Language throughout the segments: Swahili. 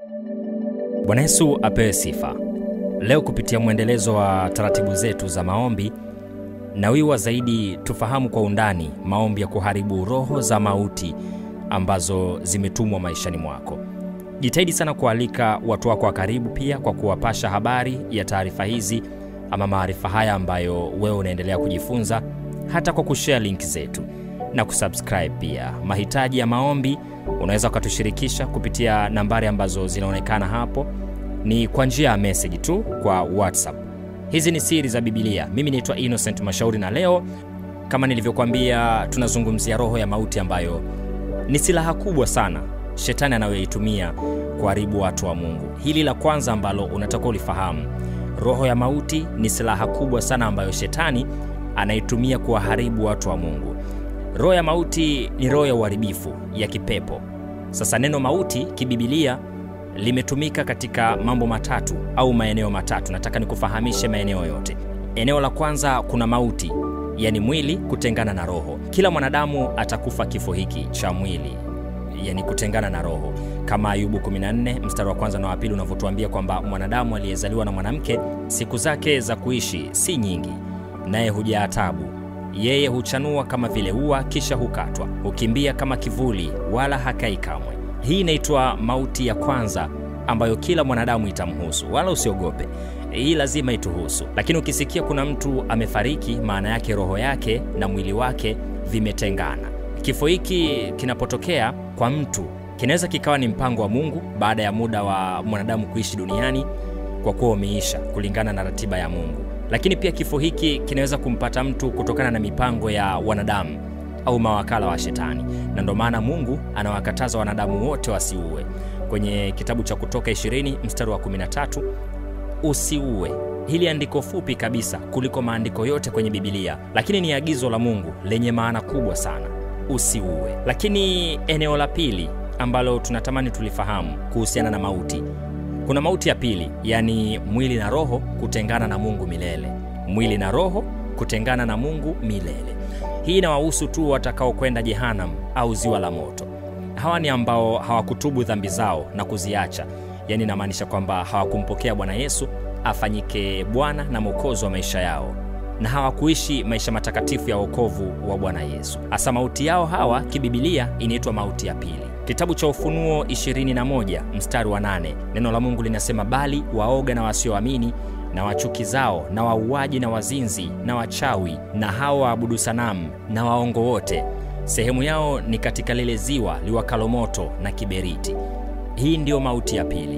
Bwana Yesu apewe sifa. Leo kupitia mwendelezo wa taratibu zetu za maombi, nawiwa zaidi tufahamu kwa undani maombi ya kuharibu roho za mauti ambazo zimetumwa maishani mwako. Jitahidi sana kualika watu wako wa karibu pia kwa kuwapasha habari ya taarifa hizi ama maarifa haya ambayo wewe unaendelea kujifunza, hata kwa kushare link zetu na kusubscribe pia. Mahitaji ya maombi unaweza ukatushirikisha kupitia nambari ambazo zinaonekana hapo, ni kwa njia ya message tu kwa WhatsApp. Hizi ni siri za Biblia. Mimi naitwa Innocent Mashauri, na leo kama nilivyokuambia, tunazungumzia roho ya mauti ambayo ni silaha kubwa sana shetani anayoitumia kuharibu watu wa Mungu. Hili la kwanza ambalo unatakiwa ulifahamu, roho ya mauti ni silaha kubwa sana ambayo shetani anaitumia kuwaharibu watu wa Mungu. Roho ya mauti ni roho ya uharibifu ya kipepo. Sasa neno mauti kibibilia limetumika katika mambo matatu au maeneo matatu. Nataka nikufahamishe maeneo yote. Eneo la kwanza, kuna mauti, yani mwili kutengana na roho. Kila mwanadamu atakufa kifo hiki cha mwili, yani kutengana na roho, kama Ayubu 14 mstari wa kwanza na wa pili unavyotuambia kwamba mwanadamu aliyezaliwa na mwanamke siku zake za kuishi si nyingi, naye hujaa tabu yeye huchanua kama vile ua, kisha hukatwa, hukimbia kama kivuli, wala hakai kamwe. Hii inaitwa mauti ya kwanza ambayo kila mwanadamu itamhusu, wala usiogope, hii lazima ituhusu. Lakini ukisikia kuna mtu amefariki, maana yake roho yake na mwili wake vimetengana. Kifo hiki kinapotokea kwa mtu, kinaweza kikawa ni mpango wa Mungu baada ya muda wa mwanadamu kuishi duniani kwa kuwa umeisha kulingana na ratiba ya Mungu lakini pia kifo hiki kinaweza kumpata mtu kutokana na mipango ya wanadamu au mawakala wa shetani, na ndio maana Mungu anawakataza wanadamu wote wasiue. Kwenye kitabu cha Kutoka 20 mstari wa 13, usiue. Hili andiko fupi kabisa kuliko maandiko yote kwenye Biblia, lakini ni agizo la Mungu lenye maana kubwa sana, usiue. Lakini eneo la pili ambalo tunatamani tulifahamu kuhusiana na mauti kuna mauti ya pili, yaani mwili na roho kutengana na Mungu milele. Mwili na roho kutengana na Mungu milele. Hii inawahusu tu watakaokwenda Jehanam au ziwa la moto. Hawa ni ambao hawakutubu dhambi zao na kuziacha, yaani inamaanisha kwamba hawakumpokea Bwana Yesu afanyike Bwana na Mwokozi wa maisha yao na hawakuishi maisha matakatifu ya wokovu wa Bwana Yesu. Hasa mauti yao hawa kibibilia inaitwa mauti ya pili. Kitabu cha Ufunuo 21 mstari wa 8, neno la Mungu linasema, bali waoga na wasioamini na wachukizao na wauaji na wazinzi na wachawi na hao waabudu sanamu na waongo wote, sehemu yao ni katika lile ziwa liwakalo moto na kiberiti. Hii ndiyo mauti ya pili.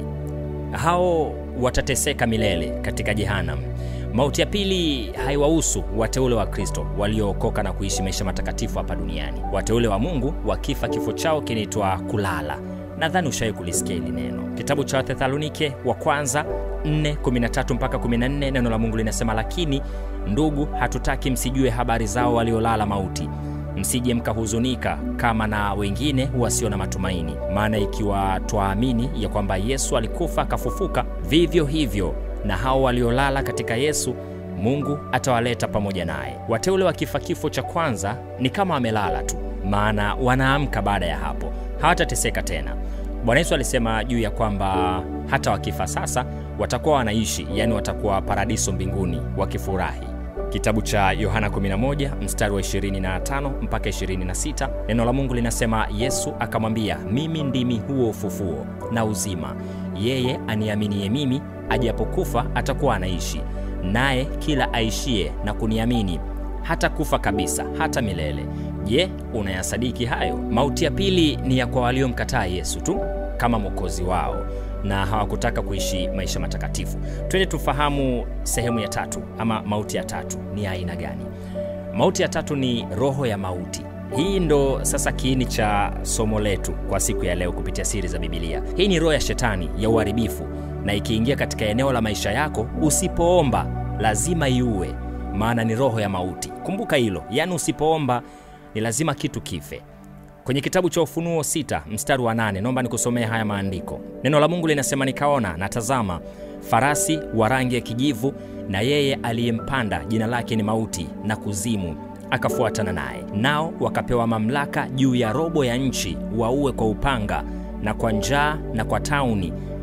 Hao watateseka milele katika Jehanamu. Mauti ya pili haiwahusu wateule wa Kristo waliookoka na kuishi maisha matakatifu hapa duniani. Wateule wa Mungu wakifa, kifo chao kinaitwa kulala. Nadhani ushawahi kulisikia hili neno. Kitabu cha Wathesalonike wa kwanza 4:13 mpaka 14, neno la Mungu linasema, lakini ndugu, hatutaki msijue habari zao waliolala mauti, msije mkahuzunika kama na wengine wasio na matumaini. Maana ikiwa twaamini ya kwamba Yesu alikufa akafufuka, vivyo hivyo na hao waliolala katika Yesu Mungu atawaleta pamoja naye. Wateule wakifa kifo cha kwanza ni kama wamelala tu, maana wanaamka baada ya hapo, hawatateseka tena. Bwana Yesu alisema juu ya kwamba hata wakifa sasa watakuwa wanaishi, yaani watakuwa paradiso mbinguni wakifurahi. Kitabu cha Yohana 11 mstari wa 25 mpaka 26, neno la Mungu linasema, Yesu akamwambia, mimi ndimi huo ufufuo na uzima, yeye aniaminiye mimi ajapokufa atakuwa anaishi, naye kila aishie na kuniamini hata kufa kabisa hata milele. Je, unayasadiki hayo? Mauti ya pili ni ya kwa waliomkataa Yesu tu kama mwokozi wao na hawakutaka kuishi maisha matakatifu. Twende tufahamu sehemu ya tatu ama mauti ya tatu ni aina gani? Mauti ya tatu ni roho ya mauti. Hii ndo sasa kiini cha somo letu kwa siku ya leo kupitia siri za Biblia. Hii ni roho ya shetani ya uharibifu, na ikiingia katika eneo la maisha yako, usipoomba lazima iue, maana ni roho ya mauti. Kumbuka hilo, yaani usipoomba ni lazima kitu kife. Kwenye kitabu cha Ufunuo sita mstari wa nane naomba nikusomea haya maandiko. Neno la Mungu linasema, nikaona na tazama, farasi wa rangi ya kijivu, na yeye aliyempanda jina lake ni Mauti na Kuzimu, akafuatana naye. Nao wakapewa mamlaka juu ya robo ya nchi, waue kwa upanga na kwa njaa na kwa tauni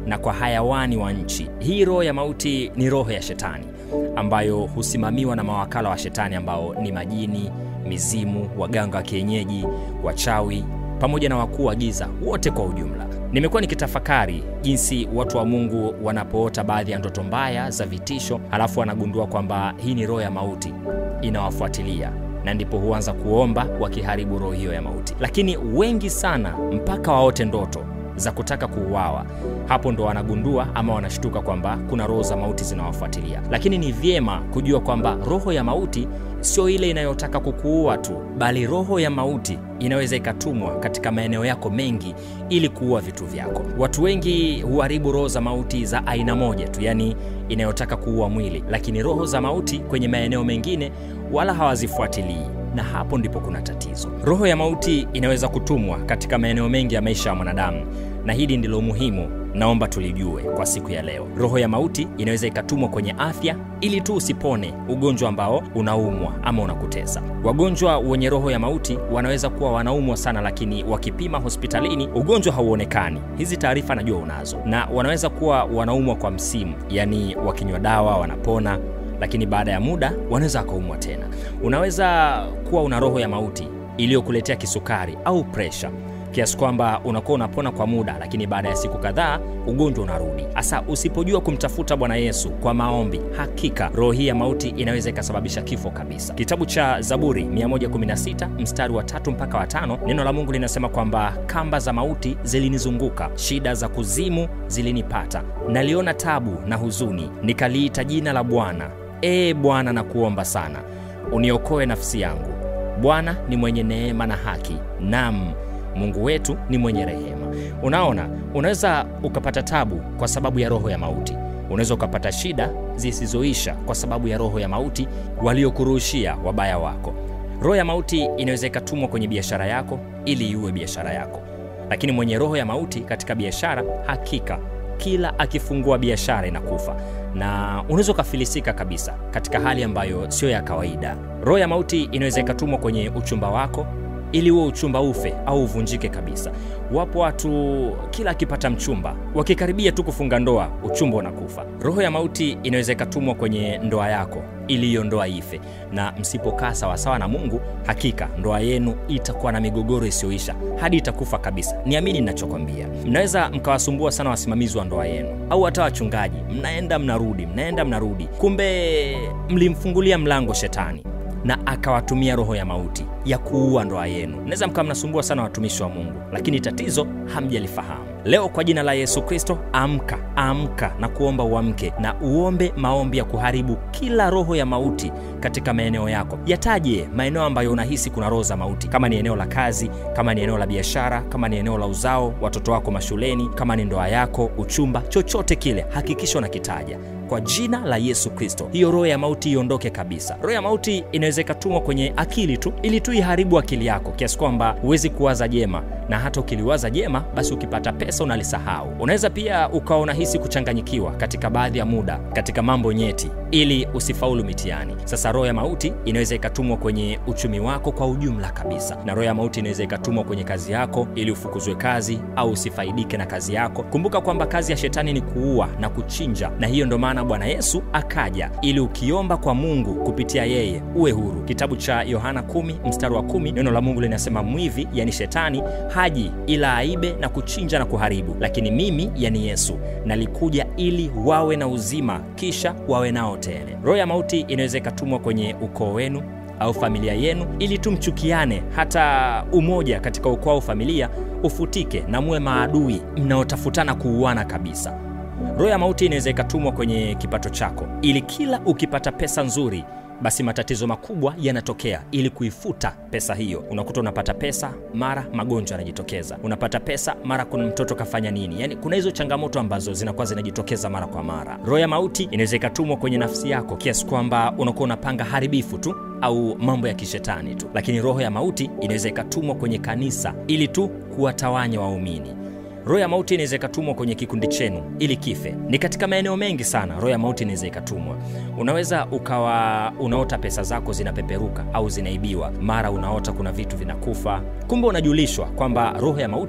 na kwa hayawani wa nchi. Hii roho ya mauti ni roho ya shetani ambayo husimamiwa na mawakala wa shetani ambao ni majini, mizimu, waganga wa kienyeji, wachawi pamoja na wakuu wa giza wote kwa ujumla. Nimekuwa nikitafakari jinsi watu wa Mungu wanapoota baadhi ya ndoto mbaya za vitisho, halafu wanagundua kwamba hii ni roho ya mauti inawafuatilia na ndipo huanza kuomba wakiharibu roho hiyo ya mauti. Lakini wengi sana mpaka waote ndoto za kutaka kuuawa, hapo ndo wanagundua ama wanashtuka kwamba kuna roho za mauti zinawafuatilia. Lakini ni vyema kujua kwamba roho ya mauti sio ile inayotaka kukuua tu, bali roho ya mauti inaweza ikatumwa katika maeneo yako mengi ili kuua vitu vyako. Watu wengi huharibu roho za mauti za aina moja tu, yani inayotaka kuua mwili, lakini roho za mauti kwenye maeneo mengine wala hawazifuatilii na hapo ndipo kuna tatizo. Roho ya mauti inaweza kutumwa katika maeneo mengi ya maisha ya mwanadamu, na hili ndilo muhimu naomba tulijue kwa siku ya leo. Roho ya mauti inaweza ikatumwa kwenye afya ili tu usipone ugonjwa ambao unaumwa ama unakutesa. Wagonjwa wenye roho ya mauti wanaweza kuwa wanaumwa sana, lakini wakipima hospitalini ugonjwa hauonekani. Hizi taarifa najua unazo, na wanaweza kuwa wanaumwa kwa msimu, yaani wakinywa dawa wanapona lakini baada ya muda wanaweza wakaumwa tena. Unaweza kuwa una roho ya mauti iliyokuletea kisukari au presha kiasi kwamba unakuwa unapona kwa muda, lakini baada ya siku kadhaa ugonjwa unarudi. Hasa usipojua kumtafuta Bwana Yesu kwa maombi, hakika roho hii ya mauti inaweza ikasababisha kifo kabisa. Kitabu cha Zaburi 116 mstari wa tatu mpaka wa tano, neno la Mungu linasema kwamba kamba za mauti zilinizunguka, shida za kuzimu zilinipata, naliona tabu na huzuni, nikaliita jina la Bwana. Ee Bwana, na kuomba sana, uniokoe nafsi yangu. Bwana ni mwenye neema na haki, nam Mungu wetu ni mwenye rehema. Unaona, unaweza ukapata tabu kwa sababu ya roho ya mauti. Unaweza ukapata shida zisizoisha kwa sababu ya roho ya mauti waliokurushia wabaya wako. Roho ya mauti inaweza ikatumwa kwenye biashara yako ili iue biashara yako, lakini mwenye roho ya mauti katika biashara, hakika kila akifungua biashara inakufa na unaweza ukafilisika kabisa katika hali ambayo sio ya kawaida. Roho ya mauti inaweza ikatumwa kwenye uchumba wako ili huo uchumba ufe au uvunjike kabisa. Wapo watu kila akipata mchumba, wakikaribia tu kufunga ndoa, uchumba unakufa. Roho ya mauti inaweza ikatumwa kwenye ndoa yako ili hiyo ndoa ife, na msipokaa sawasawa na Mungu, hakika ndoa yenu itakuwa na migogoro isiyoisha hadi itakufa kabisa. Niamini ninachokwambia. Mnaweza mkawasumbua sana wasimamizi wa ndoa yenu au hata wachungaji, mnaenda mnarudi, mnaenda mnarudi, kumbe mlimfungulia mlango shetani na akawatumia roho ya mauti ya kuua ndoa yenu. Mnaweza mkawa mnasumbua sana watumishi wa Mungu, lakini tatizo hamjalifahamu. Leo kwa jina la Yesu Kristo, amka, amka na kuomba uamke na uombe maombi ya kuharibu kila roho ya mauti katika maeneo yako. Yataje maeneo ambayo unahisi kuna roho za mauti, kama ni eneo la kazi, kama ni eneo la biashara, kama ni eneo la uzao, watoto wako mashuleni, kama ni ndoa yako, uchumba, chochote kile, hakikisha unakitaja kwa jina la Yesu Kristo, hiyo roho ya mauti iondoke kabisa. Roho ya mauti inaweza ikatumwa kwenye akili tu, ili tu iharibu akili yako kiasi kwamba huwezi kuwaza jema, na hata ukiliwaza jema, basi ukipata pesa unalisahau. Unaweza pia ukawa unahisi kuchanganyikiwa katika baadhi ya muda katika mambo nyeti, ili usifaulu mitihani. Sasa roho ya mauti inaweza ikatumwa kwenye uchumi wako kwa ujumla kabisa, na roho ya mauti inaweza ikatumwa kwenye kazi yako ili ufukuzwe kazi au usifaidike na kazi yako. Kumbuka kwamba kazi ya shetani ni kuua na kuchinja, na hiyo ndo maana Bwana Yesu akaja ili ukiomba kwa Mungu kupitia yeye uwe huru. Kitabu cha Yohana 10 mstari wa 10, neno la Mungu linasema mwivi, yani shetani, haji ila aibe na kuchinja na kuharibu, lakini mimi, yani Yesu, nalikuja ili wawe na uzima, kisha wawe nao tele. Roho ya mauti inaweza ikatumwa kwenye ukoo wenu au familia yenu ili tumchukiane, hata umoja katika ukoo au familia ufutike na muwe maadui mnaotafutana kuuana kabisa. Roho ya mauti inaweza ikatumwa kwenye kipato chako ili kila ukipata pesa nzuri basi matatizo makubwa yanatokea ili kuifuta pesa hiyo. Unakuta unapata pesa, mara magonjwa yanajitokeza, unapata pesa, mara kuna mtoto kafanya nini. Yani kuna hizo changamoto ambazo zinakuwa zinajitokeza mara kwa mara. Roho ya mauti inaweza ikatumwa kwenye nafsi yako kiasi kwamba unakuwa unapanga haribifu tu au mambo ya kishetani tu, lakini roho ya mauti inaweza ikatumwa kwenye kanisa ili tu kuwatawanya waumini. Roho ya mauti inaweza ikatumwa kwenye kikundi chenu ili kife. Ni katika maeneo mengi sana roho ya mauti inaweza ikatumwa. Unaweza ukawa unaota pesa zako zinapeperuka au zinaibiwa, mara unaota kuna vitu vinakufa, kumbe unajulishwa kwamba roho ya mauti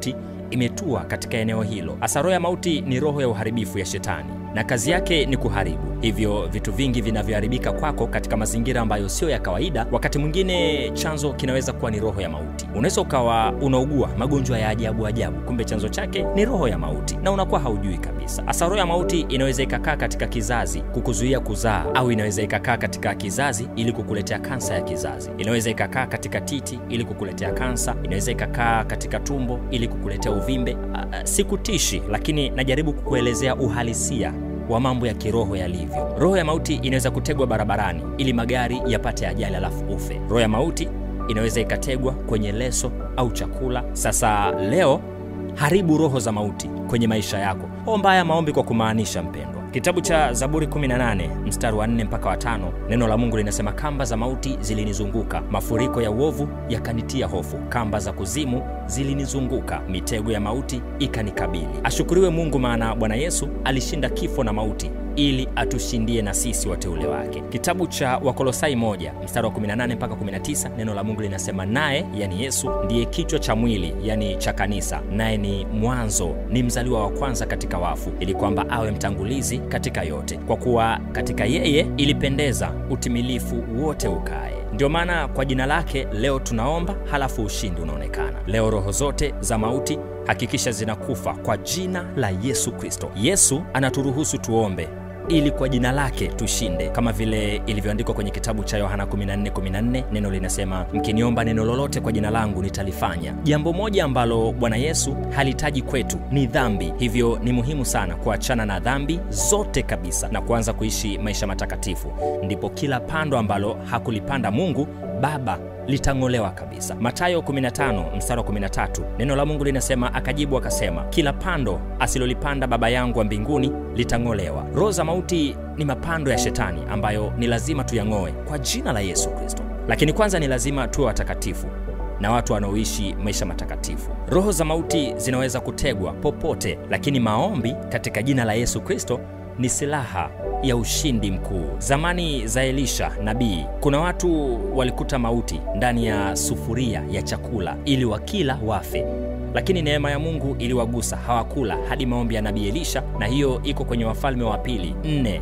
imetua katika eneo hilo. Hasa roho ya mauti ni roho ya uharibifu ya shetani na kazi yake ni kuharibu. Hivyo vitu vingi vinavyoharibika kwako katika mazingira ambayo sio ya kawaida, wakati mwingine chanzo kinaweza kuwa ni roho ya mauti. Unaweza ukawa unaugua magonjwa ya ajabu ajabu, kumbe chanzo chake ni roho ya mauti na unakuwa haujui kabisa. Hasa roho ya mauti inaweza ikakaa katika kizazi kukuzuia kuzaa, au inaweza ikakaa katika kizazi ili kukuletea kansa ya kizazi. Inaweza ikakaa katika titi ili kukuletea kansa, inaweza ikakaa katika tumbo ili kukuletea uvimbe. Sikutishi, lakini najaribu kukuelezea uhalisia wa mambo ya kiroho yalivyo. Roho ya mauti inaweza kutegwa barabarani ili magari yapate ajali alafu ufe. Roho ya mauti inaweza ikategwa kwenye leso au chakula. Sasa leo haribu roho za mauti kwenye maisha yako. Omba haya maombi kwa kumaanisha, mpendwa. Kitabu cha Zaburi 18 mstari wa 4 mpaka wa tano, neno la Mungu linasema, kamba za mauti zilinizunguka, mafuriko ya uovu yakanitia hofu, kamba za kuzimu zilinizunguka, mitego ya mauti ikanikabili. Ashukuriwe Mungu, maana Bwana Yesu alishinda kifo na mauti ili atushindie na sisi wateule wake. Kitabu cha Wakolosai moja mstari wa 18 mpaka 19, neno la Mungu linasema naye, yani Yesu ndiye kichwa cha mwili, yani cha kanisa, naye ni mwanzo, ni mzaliwa wa kwanza katika wafu, ili kwamba awe mtangulizi katika yote, kwa kuwa katika yeye ilipendeza utimilifu wote ukae. Ndio maana kwa jina lake leo tunaomba, halafu ushindi unaonekana. Leo roho zote za mauti hakikisha zinakufa kwa jina la Yesu Kristo. Yesu anaturuhusu tuombe ili kwa jina lake tushinde, kama vile ilivyoandikwa kwenye kitabu cha Yohana 14:14. Neno linasema mkiniomba neno lolote kwa jina langu nitalifanya. Jambo moja ambalo Bwana Yesu halitaji kwetu ni dhambi, hivyo ni muhimu sana kuachana na dhambi zote kabisa na kuanza kuishi maisha matakatifu, ndipo kila pando ambalo hakulipanda Mungu Baba litang'olewa kabisa. Mathayo 15 mstari wa 13, neno la Mungu linasema akajibu akasema, kila pando asilolipanda Baba yangu wa mbinguni litang'olewa. Roho za mauti ni mapando ya Shetani ambayo ni lazima tuyang'oe kwa jina la Yesu Kristo, lakini kwanza ni lazima tuwe watakatifu na watu wanaoishi maisha matakatifu. Roho za mauti zinaweza kutegwa popote, lakini maombi katika jina la Yesu Kristo ni silaha ya ushindi mkuu. Zamani za Elisha nabii, kuna watu walikuta mauti ndani ya sufuria ya chakula ili wakila wafe, lakini neema ya Mungu iliwagusa, hawakula hadi maombi ya nabii Elisha, na hiyo iko kwenye Wafalme wa Pili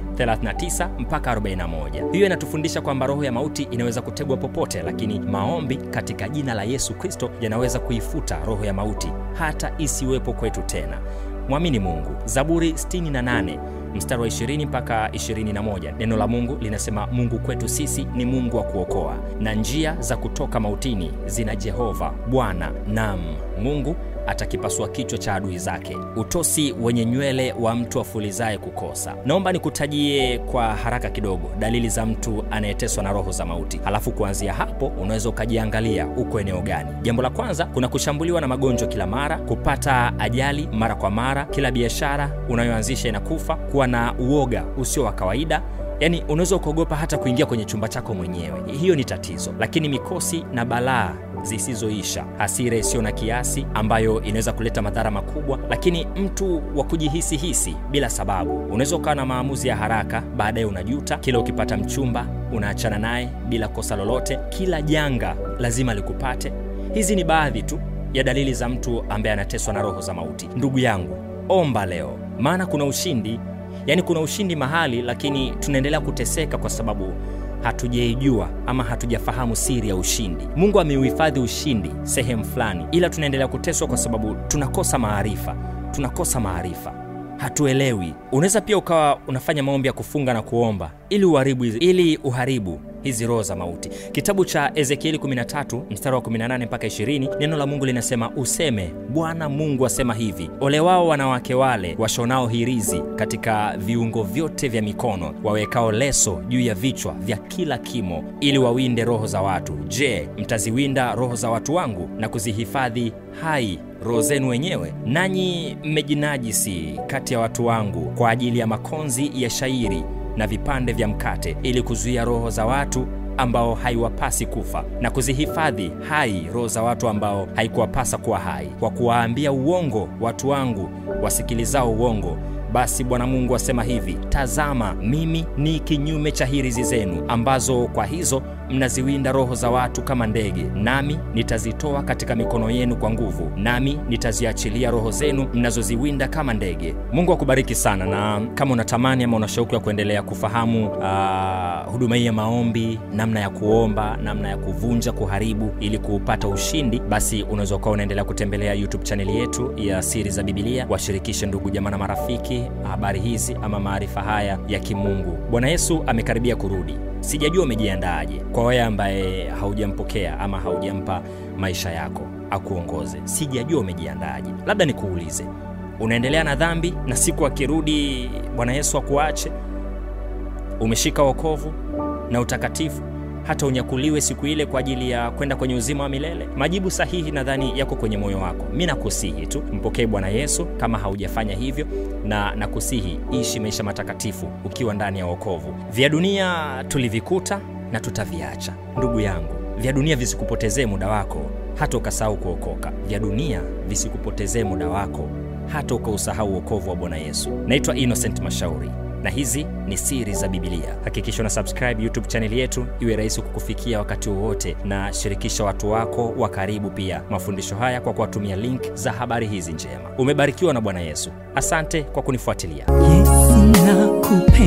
4:39 mpaka 41. Hiyo inatufundisha kwamba roho ya mauti inaweza kutegwa popote, lakini maombi katika jina la Yesu Kristo yanaweza kuifuta roho ya mauti hata isiwepo kwetu tena. Mwamini Mungu. Zaburi 68 mstari wa 20 mpaka 21, neno la Mungu linasema, Mungu kwetu sisi ni Mungu wa kuokoa, na njia za kutoka mautini zina Jehova Bwana, nam Mungu atakipasua kichwa cha adui zake, utosi wenye nywele wa mtu afulizaye kukosa. Naomba nikutajie kwa haraka kidogo dalili za mtu anayeteswa na roho za mauti, halafu kuanzia hapo unaweza ukajiangalia uko eneo gani. Jambo la kwanza, kuna kushambuliwa na magonjwa kila mara, kupata ajali mara kwa mara, kila biashara unayoanzisha inakufa, kuwa na uoga usio wa kawaida Yaani unaweza ukaogopa hata kuingia kwenye chumba chako mwenyewe. Hiyo ni tatizo. Lakini mikosi na balaa zisizoisha, hasira isiyo na kiasi ambayo inaweza kuleta madhara makubwa, lakini mtu wa kujihisi hisi bila sababu. Unaweza ukawa na maamuzi ya haraka, baadaye unajuta. Kila ukipata mchumba unaachana naye bila kosa lolote. Kila janga lazima likupate. Hizi ni baadhi tu ya dalili za mtu ambaye anateswa na roho za mauti. Ndugu yangu, omba leo, maana kuna ushindi Yaani kuna ushindi mahali, lakini tunaendelea kuteseka kwa sababu hatujaijua ama hatujafahamu siri ya ushindi. Mungu ameuhifadhi ushindi sehemu fulani, ila tunaendelea kuteswa kwa sababu tunakosa maarifa, tunakosa maarifa, hatuelewi. Unaweza pia ukawa unafanya maombi ya kufunga na kuomba ili uharibu, ili uharibu hizi roho za mauti. Kitabu cha Ezekieli 13 mstari wa 18 mpaka 20, neno la Mungu linasema useme, Bwana Mungu asema hivi, ole wao wanawake wale washonao hirizi katika viungo vyote vya mikono, wawekao leso juu ya vichwa vya kila kimo, ili wawinde roho za watu. Je, mtaziwinda roho za watu wangu na kuzihifadhi hai roho zenu wenyewe? Nanyi mmejinajisi kati ya watu wangu kwa ajili ya makonzi ya shairi na vipande vya mkate ili kuzuia roho za watu ambao haiwapasi kufa na kuzihifadhi hai roho za watu ambao haikuwapasa kuwa hai, kwa kuwaambia uongo watu wangu wasikilizao uongo. Basi Bwana Mungu asema hivi, tazama, mimi ni kinyume cha hirizi zenu, ambazo kwa hizo mnaziwinda roho za watu kama ndege, nami nitazitoa katika mikono yenu kwa nguvu, nami nitaziachilia roho zenu mnazoziwinda kama ndege. Mungu akubariki sana, na kama unatamani ama una shauku ya kuendelea kufahamu uh, huduma hii ya maombi, namna ya kuomba, namna ya kuvunja, kuharibu ili kupata ushindi, basi unaweza ukawa unaendelea kutembelea YouTube chaneli yetu ya Siri za Bibilia. Washirikishe ndugu jamaa na marafiki habari hizi ama maarifa haya ya kimungu. Bwana Yesu amekaribia kurudi. Sijajua umejiandaaje. Kwa wewe ambaye haujampokea ama haujampa maisha yako akuongoze, sijajua umejiandaaje. Labda nikuulize, unaendelea na dhambi na siku akirudi Bwana Yesu akuache? Umeshika wokovu na utakatifu hata unyakuliwe siku ile kwa ajili ya kwenda kwenye uzima wa milele? Majibu sahihi nadhani yako kwenye moyo wako. Mi nakusihi tu mpokee Bwana Yesu kama haujafanya hivyo, na nakusihi ishi maisha matakatifu ukiwa ndani ya wokovu. Vya dunia tulivikuta na tutaviacha, ndugu yangu. Vya dunia visikupotezee muda wako hata ukasahau kuokoka. Vya dunia visikupotezee muda wako hata ukausahau wokovu wa Bwana Yesu. Naitwa Innocent Mashauri na hizi ni siri za Bibilia. Hakikisha una subscribe YouTube chaneli yetu iwe rahisi kukufikia wakati wowote, na shirikisha watu wako wa karibu pia mafundisho haya kwa kuwatumia link za habari hizi njema. Umebarikiwa na Bwana Yesu. Asante kwa kunifuatilia. Yesu nakupenda.